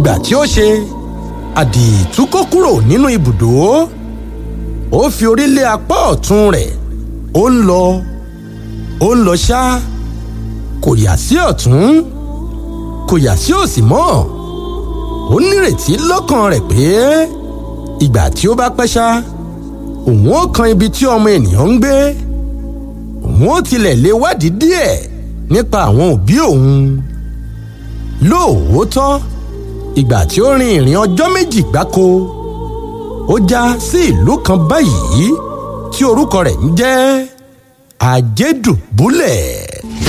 ìgbà tí ó ṣe àdìtú kó kúrò nínú ibùdó ó fi orí lé apá ọ̀tún rẹ̀ ó ń lọ ó ń lọ ṣá kò yà sí ọ̀tún kò yà sí òsì mọ́ ó nírètí lọ́kàn rẹ̀ pé ìgbà tí ó bá pẹ́ ṣá òun ó kan ibi tí ọmọ ènìyàn ń gbé òun ó tilẹ̀ lè wádìí díẹ̀ nípa àwọn òbí òun lóòótọ́ ìgbà tí ó rin ìrìn ọjọ́ méjì gbáko ó já sí ìlú kan báyìí tí orúkọ rẹ̀ ń jẹ́ ajédùbúlẹ̀.